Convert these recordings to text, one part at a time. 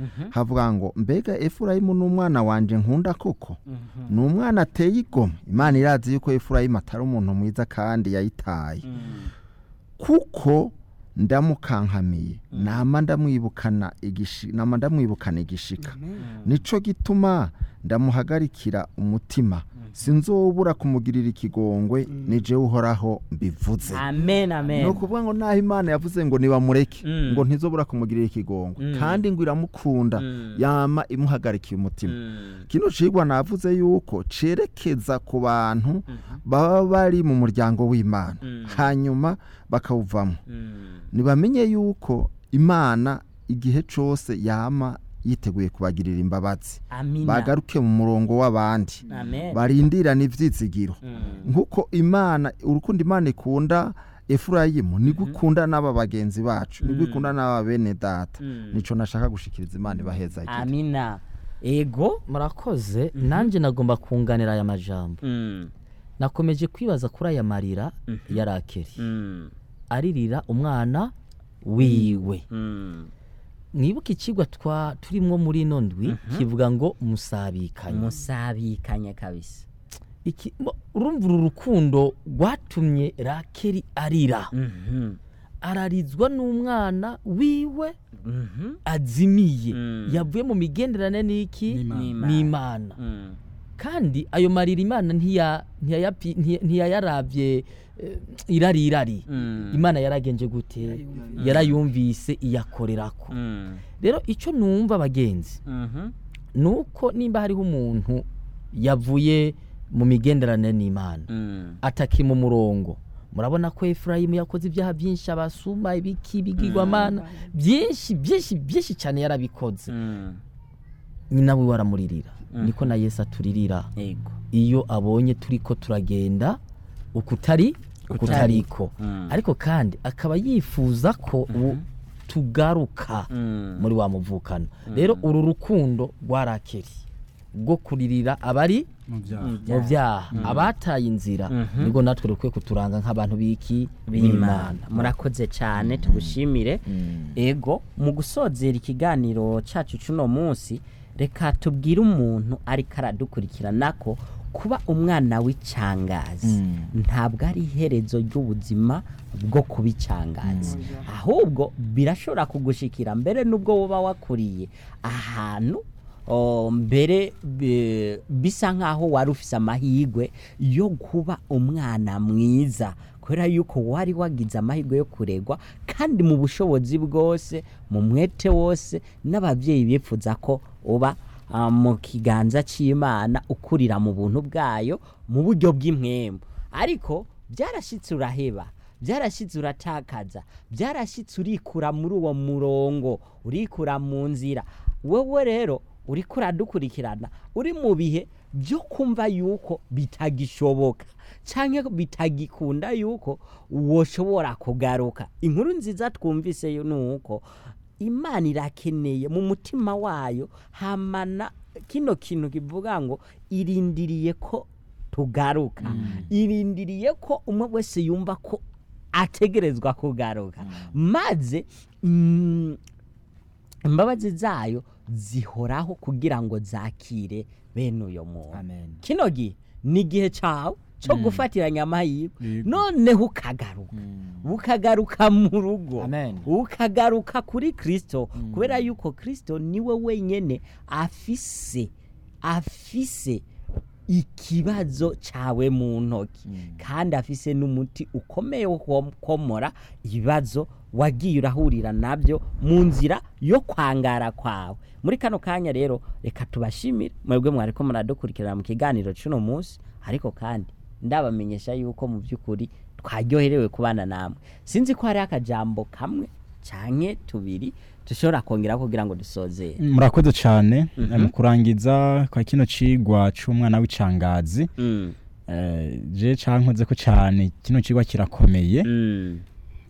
havuga ngo mbega efurayimu ni umwana wanje nkunda koko ni umwana ateye igomwe imana irazi yuko efurayimu atari umuntu mwiza kandi yayitaye kuko ndamukankamiye nama ndamwibukana igishi nama ndamwibukana igishika nico gituma ndamuhagarikira umutima sinzobura kumugirira ikigongwe nije uhoraho mbivuze amen amen ni ukuvuga ngo naho imana yavuze ngo nibamureke Mm. ngo ntizobura kumugirira ikigongwe Mm. kandi ngo iramukunda Mm. yama imuhagarikiye umutima Mm. kino cigwa navuze yuko cerekeza ku bantu baba bari mu muryango w'imana Mm. hanyuma bakawuvamo Mm. nibamenye yuko imana igihe cose yama yiteguye kubagirira imbabazi amina bagaruke mu murongo w'abandi amen barindirane ivyizigiro Mm. nkuko imana urukundo imana ikunda efurayimu nibwo ikunda n'aba bagenzi bacu nibwo Mm. ikunda n'aba bene data Mm. nico nashaka gushikiriza imana ibaheza igihe amina ego murakoze nanjye nagomba kunganira aya majambo Mm. nakomeje kwibaza kuri aya marira ya rakeri Mm. aririra umwana wiwe Mm. mwibuke ikigwa twa turimwo muri ino ndwi kivuga ngo musabikanye musabikanye kabisa Iki- mo- urumva uru rukundo rwatumye rakeri arira Mhm. ararizwa n'umwana wiwe Mhm. azimiye Mm. yavuye mu migenderane n'iki N'Imana. n'imana Mm. kandi ayo marira imana ntiya- ntiyayapi- ntiya- ntiyayaravye eh, irari irari Mm. imana yaragenje gute yarayumvise iyakorerako Mm. rero icyo numva bagenzi Mhm. nuko nimba hariho umuntu yavuye mu migenderanire n'imana Mm. ataki mu murongo murabona ko efurayimu yakoze ibyaha byinshi abasuma ibiki ibigirwamana byinshi byinshi byinshi cyane yarabikoze Mm. nyina we waramuririra niko na yesu aturirira ego iyo abonye turiko turagenda ukutari ukutariko Mm. ariko kandi akaba yifuza ko u- tugaruka Mm. muri wa muvukano rero uru rukundo rwa rakeri rwo kuririra abari mu byaha mu byaha abataye inzira Mhm. nibwo natwe rukwiye kuturanga nk'abantu b'iki b'imana murakoze cyane tugushimire ego mu gusozera ikiganiro cyacu cy'uno munsi reka tubwire umuntu ariko aradukurikirana ko kuba umwana w'icangazi ntabwo ari iherezo ry'ubuzima bwo kuba icangazi ahubwo birashobora kugushikira mbere n'ubwo woba wakuriye ahantu o, mbere be- bisa nk'aho wari ufise amahirwe yo kuba umwana mwiza kubera yuko wari wagize amahirwe yo kuregwa kandi mu bushobozi bwose mu mwete wose n'ababyeyi bifuza ko uba ah, mu kiganza cy'imana ukurira mu buntu bwayo mu buryo bw'impwembu ariko byarashyitse uraheba byarashyitse uratakaza byarashyitse urikura muri uwo murongo urikura mu nzira wowe rero uriko uradukurikirana uri mu bihe byo kumva yuko bitagishoboka cyangwa bitagikunda yuko woshobora kugaruka inkuru nziza twumvise yo ni uko imana irakeneye mu mutima wayo hamana kino kintu kivuga ngo irindiriye ko tugaruka irindiriye ko umwe wese yumva ko ategerezwa kugaruka maze mm, imbabazi zayo zihoraho kugira ngo zakire bene uyo muntu amen kino gihe ni igihe cyawe cyo gufatiranya amahirwe Yego. noneho ukagaruka ukagaruka mu rugo Amen. ukagaruka kuri kirisito kubera yuko kirisito niwe wenyine afise afise ikibazo cyawe mu ntoki kandi afise n'umuti ukomeye wo komora ibibazo wagiye urahurira nabyo mu nzira yo kwangara kwawe muri kano kanya rero reka tubashimire mwebwe mwari ko muradukurikirana mu kiganiro cy'uno munsi ariko kandi ndabamenyesha yuko mu by'ukuri twaryoherewe kubana namwe sinzi ko hari akajambo kamwe cyane tubiri dushobora kongera kugira ngo dusozere murakoze cyane mu kurangiza kwa kino cigwa c'umwana w'icangazi Mm, eh, je cankoze ko cyane kino cigwa kirakomeye mm,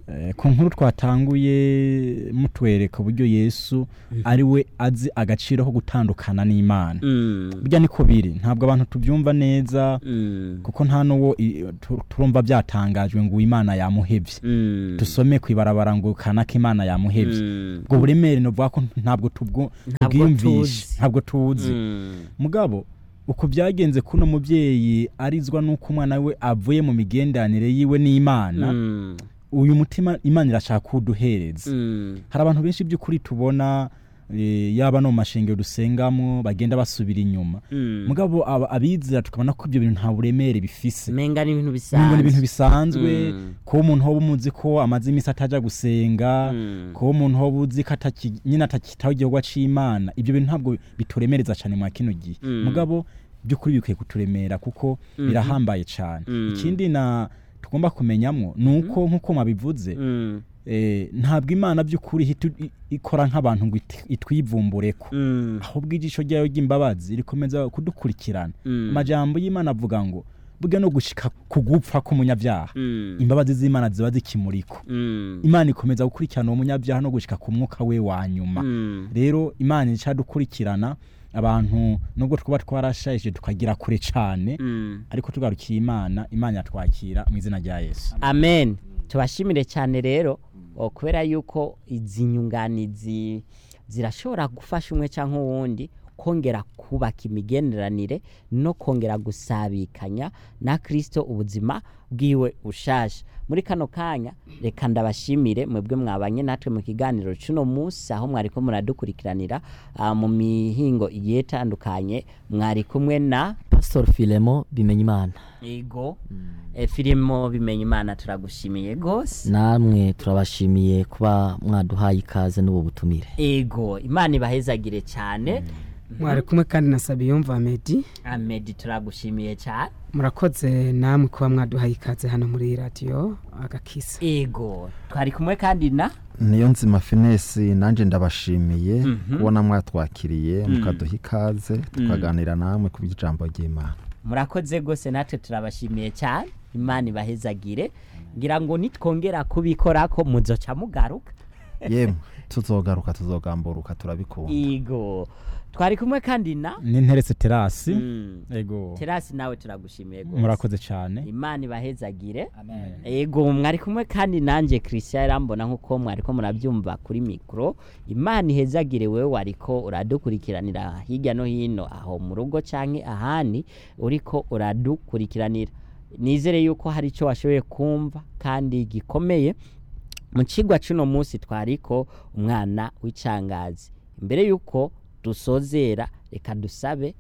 Eh, ku nkuru twatanguye mutwereka uburyo yesu ari we azi agaciro ko gutandukana n'imana Mm. burya niko biri ntabwo abantu tubyumva neza Mm. kuko nta n'uwo i- tu- turumva byatangajwe ngo imana yamuhebye Mm. dusome ku ibarabara ngo kanaka imana yamuhebye Mm. ubwo buremere novuga ko ntabwo tubwo- Ntabwo tubwiyumvishe tuzi. ntabwo tuzi Mm. mugabo uko byagenze kuno mubyeyi arizwa n'uko umwana we avuye mu migenderanire yiwe n'imana Mm. uyu mutima imana irashaka kuwuduhereza Mm. hari abantu benshi by'ukuri tubona eh, yaba no mu mashengero dusengamo bagenda basubira inyuma Mm. mugabo aba- abizera tukabona ko ibyo bintu nta buremere bifise menga ni ibintu ngo ni ibintu bisanzwe bisanzwe Mm. kuba umuntu hoba umuzi ko amaze iminsi ataja gusenga Mm. kuba umuntu hoba uzi ko ataki- nyine atakitaho igikorwa c'imana ibyo bintu ntabwo bituremereza cyane mwa kino gihe Mm. mugabo by'ukuri bikwiye kuturemera kuko Mhm. birahambaye cyane Mm. ikindi na tugomba kumenyamwo ni uko nk'uko mwabivuze Mm. eh, ntabwo imana by'ukuri ihita i- ikora nk'abantu ngo it- itwivumbureko Mm. ahubwo ijisho ryayo ry'imbabazi rikomeza kudukurikirana Mm. amajambo y'imana avuga ngo burya no gushika ku gupfa k'umunyabyaha Mm. imbabazi z'imana ziba zikimuriko Mm. imana ikomeza gukurikirana uwo munyabyaha no gushika ku mwuka we wa nyuma Mm. rero imana icadukurikirana abantu nubwo twaba twarashaje tukagira kure cyane Mm. ariko tugarukiye imana imana yatwakira mu izina rya yesu amen tubashimire cyane rero o, kubera yuko izi nyunganizi zirashobora gufasha umwe cyangwa uwundi kongera kubaka imigenderanire no kongera gusabikanya na kirisito ubuzima bwiwe ushaje muri kano kanya reka ndabashimire mwebwe mwabanye natwe mu kiganiro cy'uno munsi aho mwari ko muradukurikiranira ah, mu mihingo igiye itandukanye mwari kumwe na pastor filemo bimenya imana ego e, filimo bimenya imana turagushimiye gose namwe turabashimiye kuba mwaduhaye ikaze n'ubu butumire ego imana ibahezagire cyane mwari kumwe kandi na sabiyumva medi amedi turagushimiye cyane murakoze namwe kuba mwaduhaye ikaze hano muri radiyo agakisa ego twari kumwe kandi na niyo nzima finesi nanjye ndabashimiye Mhm. kubona mwatwakiriye Mm. mukaduha ikaze tukaganira namwe ku by'ijambo ry'imana murakoze gose natwe turabashimiye cyane imana ibahezagire ngira ngo nitwongera kubikora ko muzoca mugaruka yemwe tuzogaruka tuzogamburuka turabikunda ego twari kumwe kandi na n'interetse terasi Mm. ego terasi nawe turagushimiye gose murakoze cyane imana ibahezagire ego mwari kumwe kandi nanjye christian irambona nk'uko mwari ko murabyumva kuri mikoro imana ihezagire wewe wariko uradukurikiranira hirya no hino aho mu rugo cyangwa ahandi uriko uradukurikiranira nizere yuko hari icyo washoboye kumva kandi gikomeye mu kigwa cy'uno munsi twariko umwana w'icangazi mbere yuko dusozera reka dusabe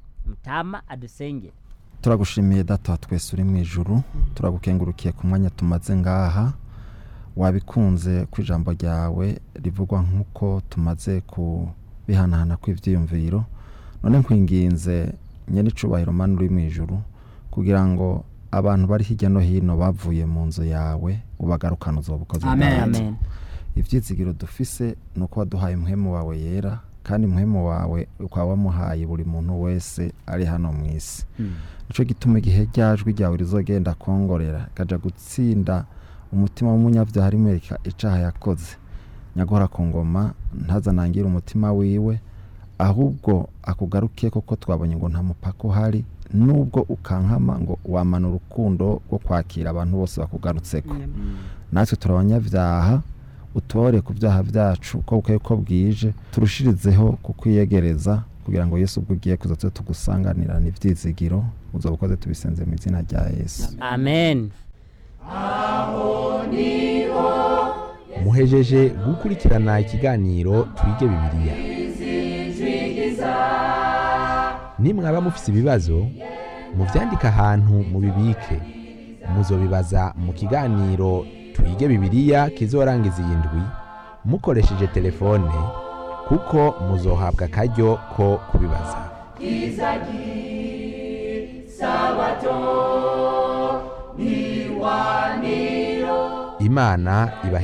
mutama adusengere turagushimiye data wa twese uri mu ijuru turagukengurukiye ku mwanya tumaze ngaha wabikunze ku ijambo ryawe rivugwa nk'uko tumaze kubihanahana kw'ibyiyumviro none nkwinginze nyenicubahiro mani uri mu ijuru kugira ngo abantu bari hirya no hino bavuye mu nzu yawe ubagarukane uzobukoze amen bwawe. amen ibyizigiro dufise ni uko waduhaye umuhemu wawe yera kandi umuhemu wawe ukaba wamuhaye buri muntu wese ari hano mu isi Mm. nicyo gituma igihe ryajwi ryawe rizogenda kongorera kaja gutsinda umutima w'umunyabyaha rimwereka icaha yakoze nyagora ku ngoma ntazanangire umutima wiwe ahubwo akugaruke koko twabonye ngo nta mupaka uhari nubwo ukankama ngo wamana urukundo rwo kwakira abantu bose bakugarutseko natwe turi abanyabyaha utore ku byaha byacu uko bukeye ko bwije turushirizeho kukwiyegereza kugira ngo yesu ubwo ugiye kuza tube tugusanganirana ibyizigiro uzoba ukoze tubisenze mu izina rya yesu amen muhejeje gukurikirana ikiganiro twige bibiliya nimwaba mufise ibibazo muvyandike ahantu mubibike muzobibaza mu kiganiro twige bibiliya kizorangiza iyi ndwi mukoresheje telefone kuko muzohabwa akaryo ko kubibaza imana ibahe